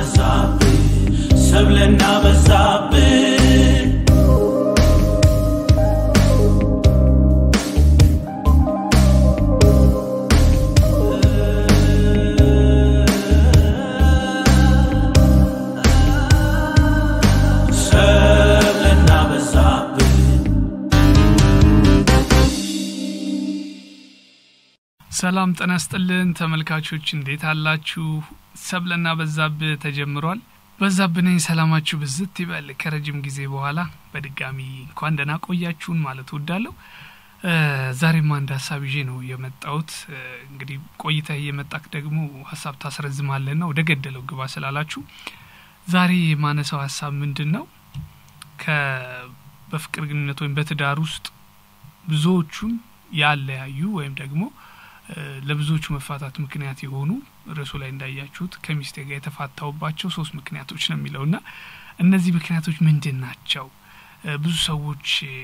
በዛብህ ሰብለና በዛብህ ሰብለና በዛብህ ሰላም ጤና ይስጥልን ተመልካቾች፣ እንዴት አላችሁ? ሰብለና በዛብህ ተጀምሯል። በዛብህ ነኝ። ሰላማችሁ ብዝት ይበል። ከረጅም ጊዜ በኋላ በድጋሚ እንኳን ደህና ቆያችሁን ማለት እወዳለሁ። እ ዛሬም አንድ ሀሳብ ይዤ ነው የመጣሁት። እ እንግዲህ ቆይታ እየመጣክ ደግሞ ሀሳብ ታስረዝማለህና ወደ ገደለው ግባ ስላላችሁ ዛሬ የማነሳው ሀሳብ ምንድን ነው? ከ በፍቅር ግንኙነት ወይም በትዳር ውስጥ ብዙዎቹን ያለያዩ ወይም ደግሞ እ ለብዙዎቹ መፋታት ምክንያት የሆኑ ርዕሱ ላይ እንዳያችሁት ከሚስቴ ጋር የተፋታውባቸው ሶስት ምክንያቶች ነው የሚለውና እነዚህ ምክንያቶች ምንድን ናቸው? እ ብዙ ሰዎች እ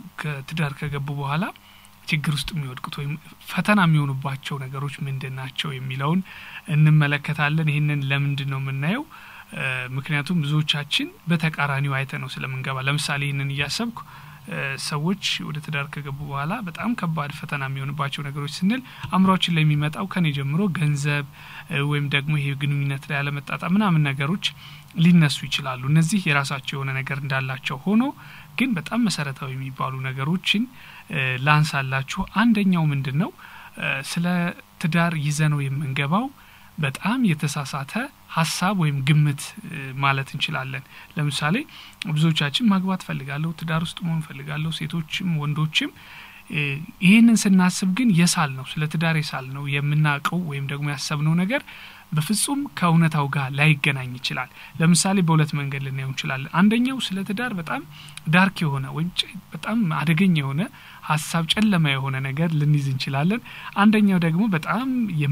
ከትዳር ከገቡ በኋላ ችግር ውስጥ የሚወድቁት ወይም ፈተና የሚሆኑባቸው ነገሮች ምንድን ናቸው የሚለውን እንመለከታለን። ይህንን ለምንድን ነው የምናየው? እ ምክንያቱም ብዙዎቻችን በተቃራኒው አይተ ነው ስለምንገባ። ለምሳሌ ይህንን እያሰብኩ እ ሰዎች ወደ ትዳር ከገቡ በኋላ በጣም ከባድ ፈተና የሚሆንባቸው ነገሮች ስንል አእምሯችን ላይ የሚመጣው ከኔ ጀምሮ ገንዘብ እ ወይም ደግሞ ይሄ ግንኙነት ላይ ያለመጣጣም ምናምን ነገሮች ሊነሱ ይችላሉ። እነዚህ የራሳቸው የሆነ ነገር እንዳላቸው ሆኖ ግን በጣም መሰረታዊ የሚባሉ ነገሮችን እ ላንሳላችሁ። አንደኛው ምንድን ነው እ ስለ ትዳር ይዘነው የምንገባው በጣም የተሳሳተ ሀሳብ ወይም ግምት እ ማለት እንችላለን። ለምሳሌ ብዙዎቻችን ማግባት ፈልጋለሁ፣ ትዳር ውስጥ መሆን ፈልጋለሁ፣ ሴቶችም ወንዶችም እ ይህንን ስናስብ ግን የሳል ነው ስለ ትዳር የሳል ነው የምናውቀው ወይም ደግሞ ያሰብነው ነገር በፍጹም ከእውነታው ጋር ላይገናኝ ይችላል። ለምሳሌ በሁለት መንገድ ልናየው እንችላለን። አንደኛው ስለ ትዳር በጣም ዳርክ የሆነ ወይም ጨ- በጣም አደገኛ የሆነ ሀሳብ ጨለማ የሆነ ነገር ልንይዝ እንችላለን። አንደኛው ደግሞ በጣም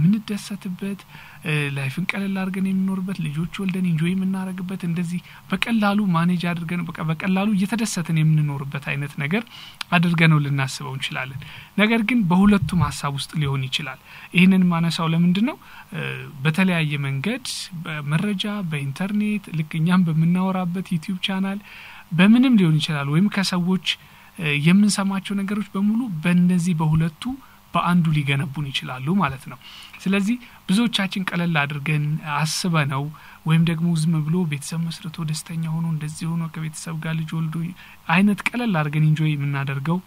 የምንደሰትበት እ ላይፍን ቀለል አድርገን የምንኖርበት ልጆች ወልደን ኢንጆይ የምናደርግበት እንደዚህ በቀላሉ ማኔጅ አድርገን በቃ በቀላሉ እየተደሰትን የምንኖርበት አይነት ነገር አድርገነው ልናስበው እንችላለን። ነገር ግን በሁለቱም ሀሳብ ውስጥ ሊሆን ይችላል። ይህንን ማነሳው ለምንድን ነው እ በተለያየ መንገድ በመረጃ በኢንተርኔት ልክ እኛም በምናወራበት ዩቲዩብ ቻናል በምንም ሊሆን ይችላል ወይም ከሰዎች እ የምንሰማቸው ነገሮች በሙሉ በእነዚህ በሁለቱ በአንዱ ሊገነቡን ይችላሉ ማለት ነው። ስለዚህ ብዙዎቻችን ቀለል አድርገን አስበ ነው ወይም ደግሞ ዝም ብሎ ቤተሰብ መስርቶ ደስተኛ ሆኖ እንደዚህ ሆኖ ከቤተሰብ ጋር ልጅ ወልዶ አይነት ቀለል አድርገን ኢንጆይ የምናደርገው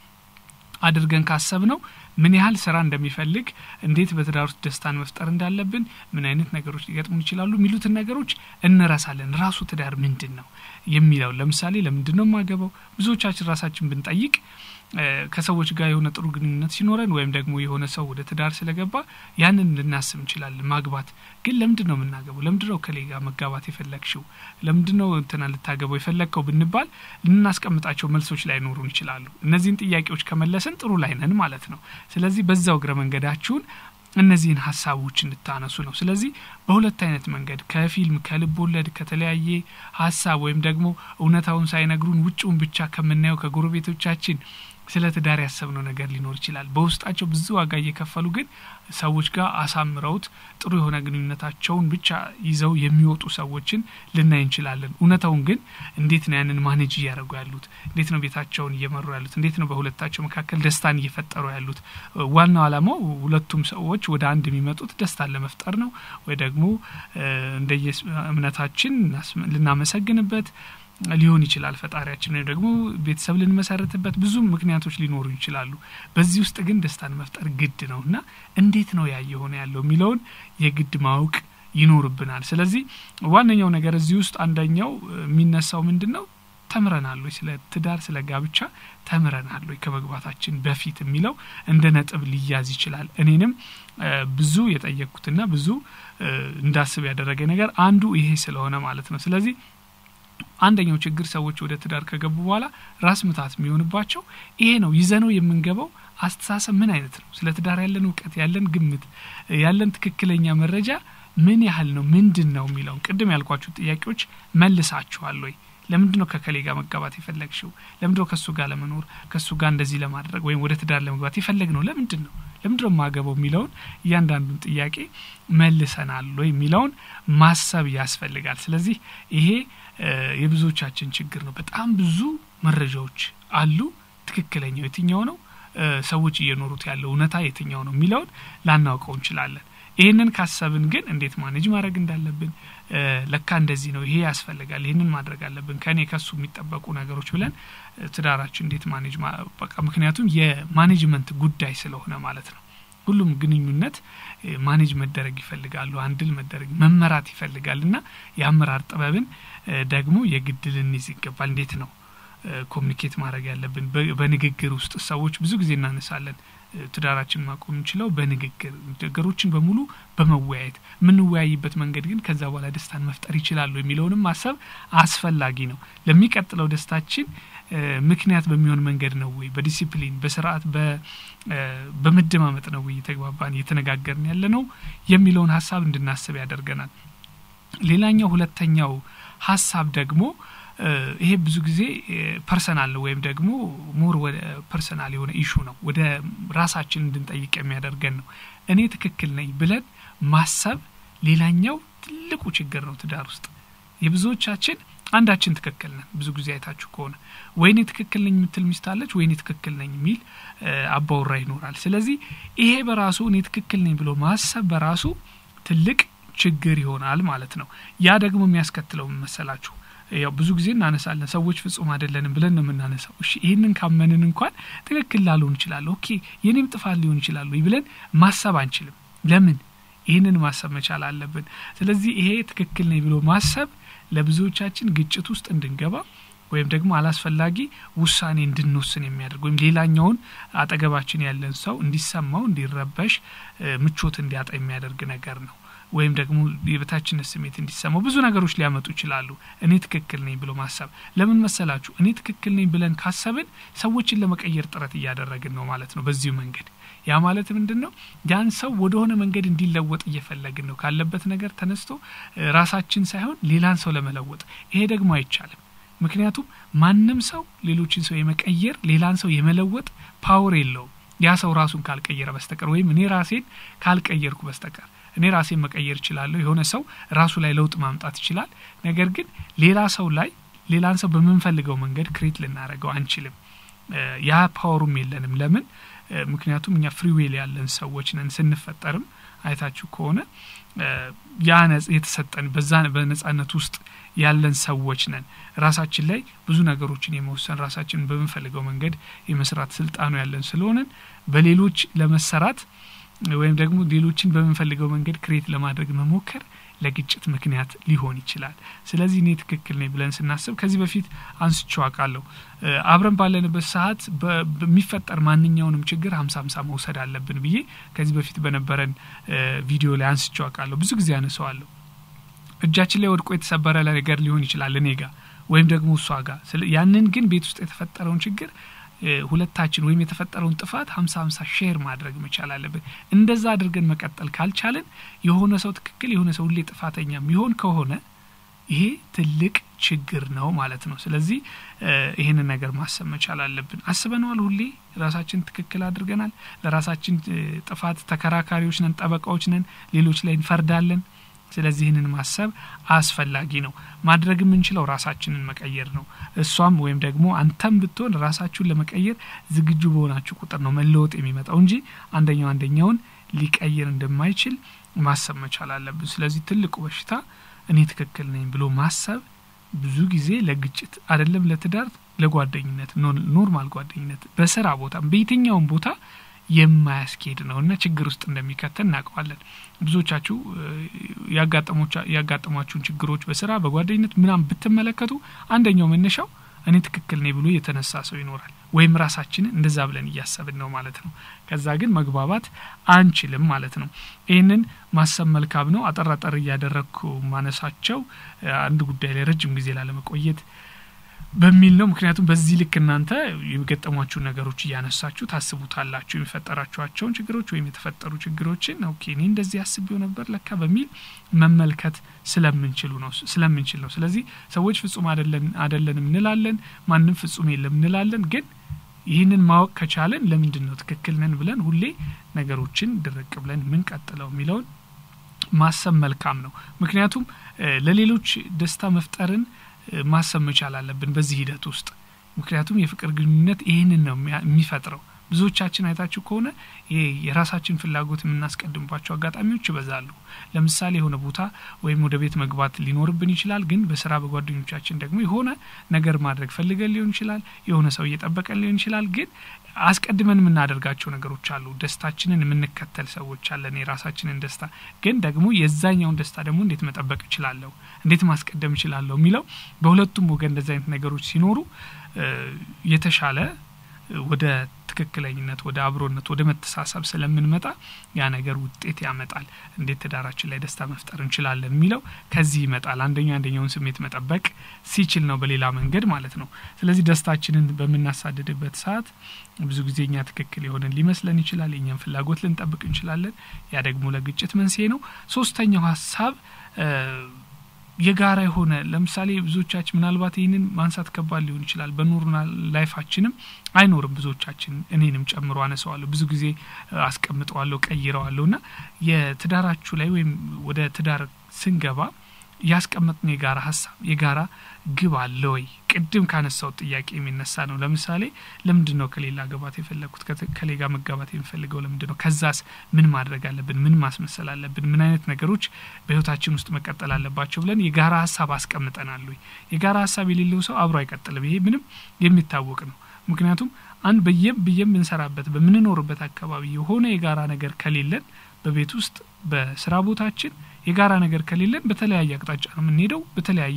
አድርገን ካሰብ ነው ምን ያህል ስራ እንደሚፈልግ እንዴት በትዳር ውስጥ ደስታን መፍጠር እንዳለብን ምን አይነት ነገሮች ሊገጥሙን ይችላሉ የሚሉትን ነገሮች እንረሳለን። ራሱ ትዳር ምንድን ነው የሚለው ለምሳሌ ለምንድን ነው የማገባው ብዙዎቻችን ራሳችን ብንጠይቅ እ ከሰዎች ጋር የሆነ ጥሩ ግንኙነት ሲኖረን ወይም ደግሞ የሆነ ሰው ወደ ትዳር ስለገባ ያንን ልናስብ እንችላለን። ማግባት ግን ለምንድን ነው የምናገባው? ለምንድን ነው ከሌ ጋር መጋባት የፈለግሽው? ለምንድን ነው እንትና ልታገባው የፈለግከው ብንባል ልናስቀምጣቸው መልሶች ላይኖሩን ይችላሉ። እነዚህን ጥያቄዎች ከመለስን ጥሩ ላይ ነን ማለት ነው። ስለዚህ በዛው እግረ መንገዳችሁን እነዚህን ሀሳቦች እንድታነሱ ነው። ስለዚህ በሁለት አይነት መንገድ ከፊልም ከልብ ወለድ ከተለያየ ሀሳብ ወይም ደግሞ እውነታውን ሳይነግሩን ውጭውን ብቻ ከምናየው ከጎረቤቶቻችን ስለ ትዳር ያሰብነው ነገር ሊኖር ይችላል። በውስጣቸው ብዙ ዋጋ እየከፈሉ ግን ሰዎች ጋር አሳምረውት ጥሩ የሆነ ግንኙነታቸውን ብቻ ይዘው የሚወጡ ሰዎችን ልናይ እንችላለን። እውነታውን ግን እንዴት ነው ያንን ማኔጅ እያደረጉ ያሉት? እንዴት ነው ቤታቸውን እየመሩ ያሉት? እንዴት ነው በሁለታቸው መካከል ደስታን እየፈጠሩ ያሉት? ዋናው ዓላማው ሁለቱም ሰዎች ወደ አንድ የሚመጡት ደስታን ለመፍጠር ነው ወይ ደግሞ እንደየ እምነታችን ልናመሰግንበት ሊሆን ይችላል ፈጣሪያችን ወይም ደግሞ ቤተሰብ ልንመሰረትበት ብዙ ምክንያቶች ሊኖሩ ይችላሉ። በዚህ ውስጥ ግን ደስታን መፍጠር ግድ ነው እና እንዴት ነው ያ የሆነ ያለው የሚለውን የግድ ማወቅ ይኖርብናል። ስለዚህ ዋነኛው ነገር እዚህ ውስጥ አንደኛው የሚነሳው ምንድን ነው? ተምረናል ወይ ስለ ትዳር ስለ ጋብቻ ተምረናል ወይ ከመግባታችን በፊት የሚለው እንደ ነጥብ ሊያዝ ይችላል። እኔንም ብዙ የጠየቅኩትና ብዙ እንዳስብ ያደረገ ነገር አንዱ ይሄ ስለሆነ ማለት ነው። ስለዚህ አንደኛው ችግር ሰዎች ወደ ትዳር ከገቡ በኋላ ራስ ምታት የሚሆንባቸው ይሄ ነው። ይዘነው የምንገባው አስተሳሰብ ምን አይነት ነው? ስለ ትዳር ያለን እውቀት፣ ያለን ግምት፣ ያለን ትክክለኛ መረጃ ምን ያህል ነው? ምንድን ነው የሚለውን ቅድም ያልኳችሁ ጥያቄዎች መልሳችኋል ወይ? ለምንድን ነው ከከሌ ጋር መጋባት የፈለግሽው? ለምንድን ነው ከእሱ ጋር ለመኖር ከእሱ ጋር እንደዚህ ለማድረግ ወይም ወደ ትዳር ለመግባት የፈለግ ነው? ለምንድን ነው ለምንድን ነው የማገባው የሚለውን እያንዳንዱን ጥያቄ መልሰናል ወይ የሚለውን ማሰብ ያስፈልጋል። ስለዚህ ይሄ የብዙዎቻችን ችግር ነው። በጣም ብዙ መረጃዎች አሉ። ትክክለኛው የትኛው ነው፣ ሰዎች እየኖሩት ያለው እውነታ የትኛው ነው የሚለውን ላናውቀው እንችላለን። ይህንን ካሰብን ግን እንዴት ማኔጅ ማድረግ እንዳለብን ለካ እንደዚህ ነው፣ ይሄ ያስፈልጋል፣ ይህንን ማድረግ አለብን፣ ከእኔ ከሱ የሚጠበቁ ነገሮች ብለን ትዳራችን እንዴት ማኔጅ በቃ ምክንያቱም የማኔጅመንት ጉዳይ ስለሆነ ማለት ነው። ሁሉም ግንኙነት ማኔጅ መደረግ ይፈልጋሉ፣ አንድል መደረግ መመራት ይፈልጋል እና የአመራር ጥበብን ደግሞ የግድ ልንይዝ ይገባል። እንዴት ነው ኮሚኒኬት ማድረግ ያለብን? በንግግር ውስጥ ሰዎች ብዙ ጊዜ እናነሳለን ትዳራችን ማቆም እንችለው በንግግር ነገሮችን በሙሉ በመወያየት የምንወያይበት መንገድ ግን ከዛ በኋላ ደስታን መፍጠር ይችላሉ የሚለውንም ማሰብ አስፈላጊ ነው። ለሚቀጥለው ደስታችን ምክንያት በሚሆን መንገድ ነው ወይ በዲሲፕሊን በስርዓት በመደማመጥ ነው ወይ እየተግባባን እየተነጋገርን ያለ ነው የሚለውን ሀሳብ እንድናስብ ያደርገናል። ሌላኛው ሁለተኛው ሀሳብ ደግሞ ይሄ ብዙ ጊዜ ፐርሰናል ነው ወይም ደግሞ ሞር ወደ ፐርሰናል የሆነ ኢሹ ነው። ወደ ራሳችን እንድንጠይቅ የሚያደርገን ነው። እኔ ትክክል ነኝ ብለን ማሰብ ሌላኛው ትልቁ ችግር ነው ትዳር ውስጥ የብዙዎቻችን አንዳችን ትክክል ነን። ብዙ ጊዜ አይታችሁ ከሆነ ወይኔ ትክክል ነኝ የምትል ሚስት አለች፣ ወይኔ ትክክል ነኝ የሚል አባወራ ይኖራል። ስለዚህ ይሄ በራሱ እኔ ትክክል ነኝ ብሎ ማሰብ በራሱ ትልቅ ችግር ይሆናል ማለት ነው። ያ ደግሞ የሚያስከትለው መሰላችሁ ያው ብዙ ጊዜ እናነሳለን ሰዎች ፍጹም አይደለንም ብለን ነው የምናነሳው። እሺ ይህንን ካመንን እንኳን ትክክል ላልሆን ይችላል፣ ኦኬ የኔም ጥፋት ሊሆን ይችላሉ ብለን ማሰብ አንችልም። ለምን? ይህንን ማሰብ መቻል አለብን። ስለዚህ ይሄ ትክክል ነኝ ብሎ ማሰብ ለብዙዎቻችን ግጭት ውስጥ እንድንገባ ወይም ደግሞ አላስፈላጊ ውሳኔ እንድንወስን የሚያደርግ ወይም ሌላኛውን አጠገባችን ያለን ሰው እንዲሰማው፣ እንዲረበሽ፣ ምቾት እንዲያጣ የሚያደርግ ነገር ነው። ወይም ደግሞ የበታችነት ስሜት እንዲሰማው ብዙ ነገሮች ሊያመጡ ይችላሉ። እኔ ትክክል ነኝ ብሎ ማሰብ ለምን መሰላችሁ? እኔ ትክክል ነኝ ብለን ካሰብን ሰዎችን ለመቀየር ጥረት እያደረግን ነው ማለት ነው። በዚሁ መንገድ ያ ማለት ምንድን ነው? ያን ሰው ወደሆነ መንገድ እንዲለወጥ እየፈለግን ነው። ካለበት ነገር ተነስቶ ራሳችን ሳይሆን ሌላን ሰው ለመለወጥ። ይሄ ደግሞ አይቻልም። ምክንያቱም ማንም ሰው ሌሎችን ሰው የመቀየር ሌላን ሰው የመለወጥ ፓወር የለውም ያ ሰው ራሱን ካልቀየረ በስተቀር ወይም እኔ ራሴን ካልቀየርኩ በስተቀር እኔ ራሴን መቀየር እችላለሁ። የሆነ ሰው ራሱ ላይ ለውጥ ማምጣት ይችላል። ነገር ግን ሌላ ሰው ላይ ሌላን ሰው በምንፈልገው መንገድ ክሬት ልናደርገው አንችልም። ያ ፓወሩም የለንም። ለምን? ምክንያቱም እኛ ፍሪዌል ያለን ሰዎች ነን። ስንፈጠርም አይታችሁ ከሆነ ያ የተሰጠን በዛ በነጻነት ውስጥ ያለን ሰዎች ነን። ራሳችን ላይ ብዙ ነገሮችን የመወሰን ራሳችንን በምንፈልገው መንገድ የመስራት ስልጣኑ ያለን ስለሆነን በሌሎች ለመሰራት ወይም ደግሞ ሌሎችን በምንፈልገው መንገድ ክሬት ለማድረግ መሞከር ለግጭት ምክንያት ሊሆን ይችላል። ስለዚህ እኔ ትክክል ነኝ ብለን ስናስብ ከዚህ በፊት አንስቼው አውቃለሁ። አብረን ባለንበት ሰዓት በሚፈጠር ማንኛውንም ችግር ሀምሳ ሀምሳ መውሰድ አለብን ብዬ ከዚህ በፊት በነበረን ቪዲዮ ላይ አንስቼው አውቃለሁ። ብዙ ጊዜ አነሰዋለሁ። እጃችን ላይ ወድቆ የተሰበረ ነገር ሊሆን ይችላል እኔ ጋር ወይም ደግሞ እሷ ጋር። ያንን ግን ቤት ውስጥ የተፈጠረውን ችግር ሁለታችን ወይም የተፈጠረውን ጥፋት ሀምሳ ሀምሳ ሼር ማድረግ መቻል አለብን። እንደዛ አድርገን መቀጠል ካልቻለን የሆነ ሰው ትክክል የሆነ ሰው ሁሌ ጥፋተኛ የሚሆን ከሆነ ይሄ ትልቅ ችግር ነው ማለት ነው። ስለዚህ ይህንን ነገር ማሰብ መቻል አለብን። አስበነዋል። ሁሌ ራሳችን ትክክል አድርገናል። ለራሳችን ጥፋት ተከራካሪዎች ነን፣ ጠበቃዎች ነን፣ ሌሎች ላይ እንፈርዳለን። ስለዚህ ይህንን ማሰብ አስፈላጊ ነው። ማድረግ የምንችለው ራሳችንን መቀየር ነው። እሷም ወይም ደግሞ አንተም ብትሆን ራሳችሁን ለመቀየር ዝግጁ በሆናችሁ ቁጥር ነው መለወጥ የሚመጣው እንጂ አንደኛው አንደኛውን ሊቀይር እንደማይችል ማሰብ መቻል አለብን። ስለዚህ ትልቁ በሽታ እኔ ትክክል ነኝ ብሎ ማሰብ ብዙ ጊዜ ለግጭት አይደለም፣ ለትዳር፣ ለጓደኝነት፣ ኖርማል ጓደኝነት፣ በስራ ቦታ፣ በየትኛውም ቦታ የማያስኬድ ነው እና ችግር ውስጥ እንደሚከተል እናውቀዋለን። ብዙዎቻችሁ ያጋጠሟችሁን ችግሮች በስራ በጓደኝነት ምናምን ብትመለከቱ አንደኛው መነሻው እኔ ትክክል ነኝ ብሎ የተነሳ ሰው ይኖራል። ወይም ራሳችንን እንደዛ ብለን እያሰብን ነው ማለት ነው። ከዛ ግን መግባባት አንችልም ማለት ነው። ይህንን ማሰብ መልካም ነው። አጠር አጠር እያደረግኩ ማነሳቸው አንድ ጉዳይ ላይ ረጅም ጊዜ ላለመቆየት በሚል ነው። ምክንያቱም በዚህ ልክ እናንተ የገጠሟችሁን ነገሮች እያነሳችሁ ታስቡታላችሁ። የሚፈጠራችኋቸውን ችግሮች ወይም የተፈጠሩ ችግሮችን ኦኬ እኔ እንደዚህ አስቤው ነበር ለካ በሚል መመልከት ስለምንችሉ ነው ስለምንችል ነው። ስለዚህ ሰዎች ፍጹም አይደለንም እንላለን፣ ማንም ፍጹም የለም እንላለን። ግን ይህንን ማወቅ ከቻለን ለምንድን ነው ትክክል ነን ብለን ሁሌ ነገሮችን ድርቅ ብለን ምንቀጥለው የሚለውን ማሰብ መልካም ነው። ምክንያቱም ለሌሎች ደስታ መፍጠርን ማሰብ መቻል አለብን በዚህ ሂደት ውስጥ። ምክንያቱም የፍቅር ግንኙነት ይህንን ነው የሚፈጥረው። ብዙዎቻችን አይታችሁ ከሆነ ይሄ የራሳችን ፍላጎት የምናስቀድምባቸው አጋጣሚዎች ይበዛሉ። ለምሳሌ የሆነ ቦታ ወይም ወደ ቤት መግባት ሊኖርብን ይችላል። ግን በስራ በጓደኞቻችን ደግሞ የሆነ ነገር ማድረግ ፈልገን ሊሆን ይችላል። የሆነ ሰው እየጠበቀን ሊሆን ይችላል። ግን አስቀድመን የምናደርጋቸው ነገሮች አሉ። ደስታችንን የምንከተል ሰዎች አለን። የራሳችንን ደስታ ግን ደግሞ የዛኛውን ደስታ ደግሞ እንዴት መጠበቅ እችላለሁ፣ እንዴት ማስቀደም እችላለሁ የሚለው በሁለቱም ወገን እንደዚህ አይነት ነገሮች ሲኖሩ የተሻለ ወደ ትክክለኝነት ወደ አብሮነት ወደ መተሳሰብ ስለምንመጣ ያ ነገር ውጤት ያመጣል። እንዴት ትዳራችን ላይ ደስታ መፍጠር እንችላለን የሚለው ከዚህ ይመጣል። አንደኛው አንደኛውን ስሜት መጠበቅ ሲችል ነው፣ በሌላ መንገድ ማለት ነው። ስለዚህ ደስታችንን በምናሳድድበት ሰዓት ብዙ ጊዜ እኛ ትክክል የሆነን ሊመስለን ይችላል። የኛን ፍላጎት ልንጠብቅ እንችላለን። ያ ደግሞ ለግጭት መንስኤ ነው። ሶስተኛው ሀሳብ የጋራ የሆነ ለምሳሌ ብዙዎቻችን ምናልባት ይህንን ማንሳት ከባድ ሊሆን ይችላል። በኑርና ላይፋችንም አይኖርም። ብዙዎቻችን እኔንም ጨምሮ አነሰዋለሁ፣ ብዙ ጊዜ አስቀምጠዋለሁ፣ ቀይረዋለሁ እና የትዳራችሁ ላይ ወይም ወደ ትዳር ስንገባ ያስቀመጥነው የጋራ ሀሳብ የጋራ ግብ አለ ወይ? ቅድም ካነሳው ጥያቄ የሚነሳ ነው። ለምሳሌ ለምንድን ነው ከሌላ ገባት የፈለግኩት? ከሌጋ መጋባት የሚፈልገው ለምንድን ነው? ከዛስ ምን ማድረግ አለብን? ምን ማስመሰል አለብን? ምን አይነት ነገሮች በህይወታችን ውስጥ መቀጠል አለባቸው ብለን የጋራ ሀሳብ አስቀምጠናል ወይ? የጋራ ሀሳብ የሌለው ሰው አብሮ አይቀጥልም። ይሄ ምንም የሚታወቅ ነው። ምክንያቱም አንድ በየም ብየም ብንሰራበት በምንኖርበት አካባቢ የሆነ የጋራ ነገር ከሌለን በቤት ውስጥ በስራ ቦታችን የጋራ ነገር ከሌለን በተለያየ አቅጣጫ ነው የምንሄደው። በተለያየ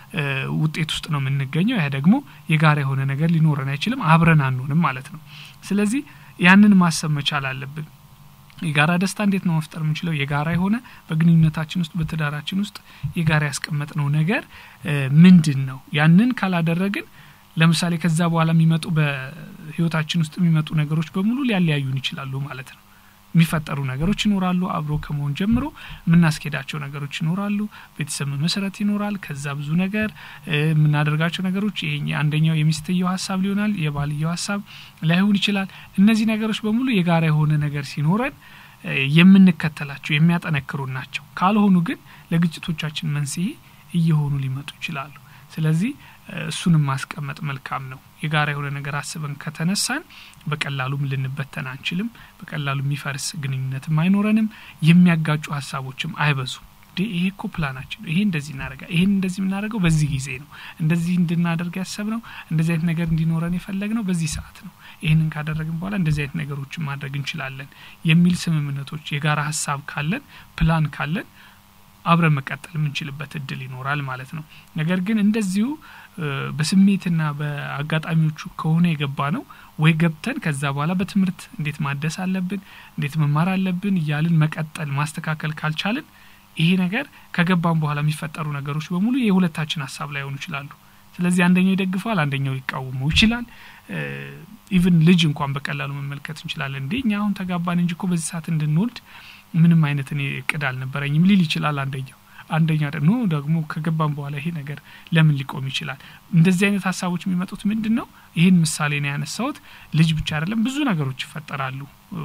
ውጤት ውስጥ ነው የምንገኘው። ያ ደግሞ የጋራ የሆነ ነገር ሊኖረን አይችልም። አብረን አንሆንም ማለት ነው። ስለዚህ ያንን ማሰብ መቻል አለብን። የጋራ ደስታ እንዴት ነው መፍጠር የምንችለው? የጋራ የሆነ በግንኙነታችን ውስጥ በትዳራችን ውስጥ የጋራ ያስቀመጥነው ነገር ምንድን ነው? ያንን ካላደረግን ለምሳሌ ከዛ በኋላ የሚመጡ በህይወታችን ውስጥ የሚመጡ ነገሮች በሙሉ ሊያለያዩን ይችላሉ ማለት ነው። የሚፈጠሩ ነገሮች ይኖራሉ። አብሮ ከመሆን ጀምሮ የምናስኬዳቸው ነገሮች ይኖራሉ። ቤተሰብ መሰረት ይኖራል። ከዛ ብዙ ነገር የምናደርጋቸው ነገሮች ይሄ አንደኛው የሚስትየው ሀሳብ ሊሆናል፣ የባልየው ሀሳብ ላይሆን ይችላል። እነዚህ ነገሮች በሙሉ የጋራ የሆነ ነገር ሲኖረን የምንከተላቸው የሚያጠነክሩን ናቸው። ካልሆኑ ግን ለግጭቶቻችን መንስኤ እየሆኑ ሊመጡ ይችላሉ። ስለዚህ እሱንም ማስቀመጥ መልካም ነው። የጋራ የሆነ ነገር አስበን ከተነሳን በቀላሉም ልንበተን አንችልም። በቀላሉ የሚፈርስ ግንኙነትም አይኖረንም። የሚያጋጩ ሀሳቦችም አይበዙም። ይሄ እኮ ፕላናችን ነው፣ ይሄ እንደዚህ እናደርጋ ይሄን እንደዚህ የምናደርገው በዚህ ጊዜ ነው፣ እንደዚህ እንድናደርግ ያሰብነው እንደዚህ አይነት ነገር እንዲኖረን የፈለግነው በዚህ ሰዓት ነው፣ ይህንን ካደረግን በኋላ እንደዚህ አይነት ነገሮችን ማድረግ እንችላለን የሚል ስምምነቶች፣ የጋራ ሀሳብ ካለን ፕላን ካለን አብረን መቀጠል የምንችልበት እድል ይኖራል ማለት ነው። ነገር ግን እንደዚሁ በስሜትና በአጋጣሚዎቹ ከሆነ የገባ ነው ወይ ገብተን ከዛ በኋላ በትምህርት እንዴት ማደስ አለብን፣ እንዴት መማር አለብን እያልን መቀጠል ማስተካከል ካልቻልን ይሄ ነገር ከገባን በኋላ የሚፈጠሩ ነገሮች በሙሉ የሁለታችን ሀሳብ ላይ ሆኑ ይችላሉ። ስለዚህ አንደኛው ይደግፈዋል፣ አንደኛው ሊቃወመው ይችላል። ኢቭን ልጅ እንኳን በቀላሉ መመልከት እንችላለን። እንዴ እኛ አሁን ተጋባን እንጂ እኮ በዚህ ሰዓት እንድንወልድ ምንም አይነት እኔ እቅድ አልነበረኝም ሊል ይችላል አንደኛው አንደኛ ደግሞ ደግሞ ከገባም በኋላ ይሄ ነገር ለምን ሊቆም ይችላል? እንደዚህ አይነት ሀሳቦች የሚመጡት ምንድን ነው? ይህን ምሳሌ ነው ያነሳሁት። ልጅ ብቻ አይደለም ብዙ ነገሮች ይፈጠራሉ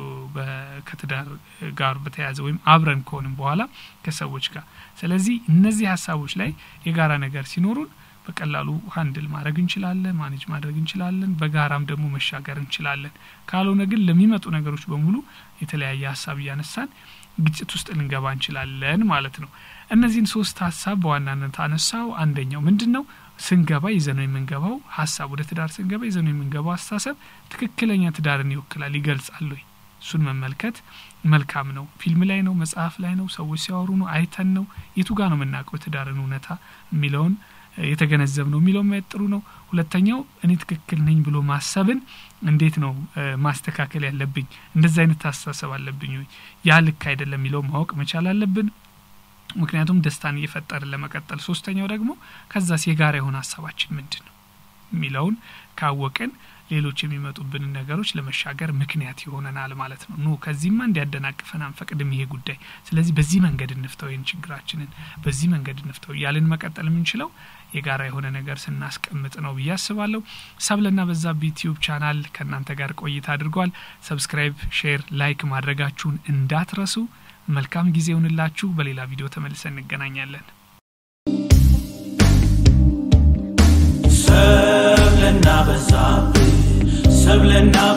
ከትዳር ጋር በተያያዘ ወይም አብረን ከሆንም በኋላ ከሰዎች ጋር። ስለዚህ እነዚህ ሀሳቦች ላይ የጋራ ነገር ሲኖሩን በቀላሉ ሀንድል ማድረግ እንችላለን፣ ማኔጅ ማድረግ እንችላለን፣ በጋራም ደግሞ መሻገር እንችላለን። ካልሆነ ግን ለሚመጡ ነገሮች በሙሉ የተለያየ ሀሳብ እያነሳን ግጭት ውስጥ ልንገባ እንችላለን ማለት ነው። እነዚህን ሶስት ሀሳብ በዋናነት አነሳው። አንደኛው ምንድን ነው? ስንገባ ይዘነው የምንገባው ሀሳብ ወደ ትዳር ስንገባ ይዘነው የምንገባው አስተሳሰብ ትክክለኛ ትዳርን ይወክላል ይገልጻል ወይ? እሱን መመልከት መልካም ነው። ፊልም ላይ ነው፣ መጽሐፍ ላይ ነው፣ ሰዎች ሲያወሩ ነው፣ አይተን ነው፣ የቱ ጋር ነው የምናውቀው የትዳርን እውነታ የሚለውን የተገነዘብ ነው የሚለው ማየት ጥሩ ነው። ሁለተኛው እኔ ትክክል ነኝ ብሎ ማሰብን እንዴት ነው ማስተካከል ያለብኝ? እንደዚህ አይነት አስተሳሰብ አለብኝ ወይ? ያ ልክ አይደለም የሚለው ማወቅ መቻል አለብን። ምክንያቱም ደስታን እየፈጠርን ለመቀጠል። ሶስተኛው ደግሞ ከዛስ የጋራ የሆነ ሀሳባችን ምንድን ነው? የሚለውን ካወቅን ሌሎች የሚመጡብንን ነገሮች ለመሻገር ምክንያት ይሆነናል ማለት ነው። ኖ ከዚህማ እንዲያደናቅፈን አንፈቅድም ይሄ ጉዳይ። ስለዚህ በዚህ መንገድ እንፍተው፣ ይህን ችግራችንን በዚህ መንገድ እንፍተው እያልን መቀጠል የምንችለው የጋራ የሆነ ነገር ስናስቀምጥ ነው ብዬ አስባለሁ። ሰብለና በዛብህ ዩቲዩብ ቻናል ከእናንተ ጋር ቆይታ አድርጓል። ሰብስክራይብ፣ ሼር፣ ላይክ ማድረጋችሁን እንዳትረሱ። መልካም ጊዜ ይሁንላችሁ። በሌላ ቪዲዮ ተመልሰን እንገናኛለን። ሰብለና በዛብህ ሰብለና